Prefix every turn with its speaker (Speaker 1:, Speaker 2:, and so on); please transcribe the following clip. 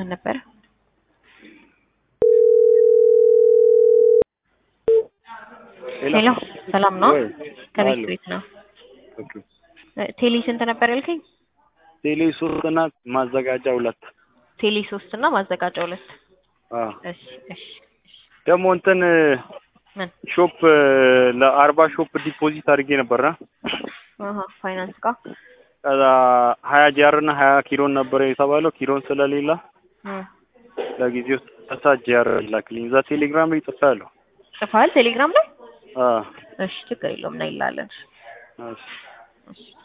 Speaker 1: ማን ነበረ? ሄሎ ሰላም ነው?
Speaker 2: ወይ?
Speaker 1: ከቤት
Speaker 2: አለሁ።
Speaker 1: ቤት ነው።
Speaker 2: ኦኬ።
Speaker 1: እ፣ ቴሌ ስንት ነበር ያልከኝ?
Speaker 2: ቴሌ ሶስት እና ማዘጋጃ ሁለት።
Speaker 1: ቴሌ ሶስት እና ማዘጋጃ ሁለት።
Speaker 2: አዎ
Speaker 1: እሺ እሺ እሺ።
Speaker 2: ደግሞ እንትን
Speaker 1: ምን?
Speaker 2: ሾፕ ለአርባ ሾፕ ዲፖዚት አድርጌ ነበርና
Speaker 1: አሃ ፋይናንስ ጋር
Speaker 2: ከዛ ሀያ ጂአር እና ሀያ ኪሎን ነበረ የተባለው ኪሎን ስለሌላ
Speaker 1: እ፣
Speaker 2: ለጊዜው ተሳ ጂአር ላክልኝ። እዛ ቴሌግራም ላይ ጽፌያለሁ።
Speaker 1: ጽፈሃል ቴሌግራም ላይ?
Speaker 2: አዎ
Speaker 1: እሺ ችግር የለውም እና ይላለን።
Speaker 2: እሺ።
Speaker 1: እሺ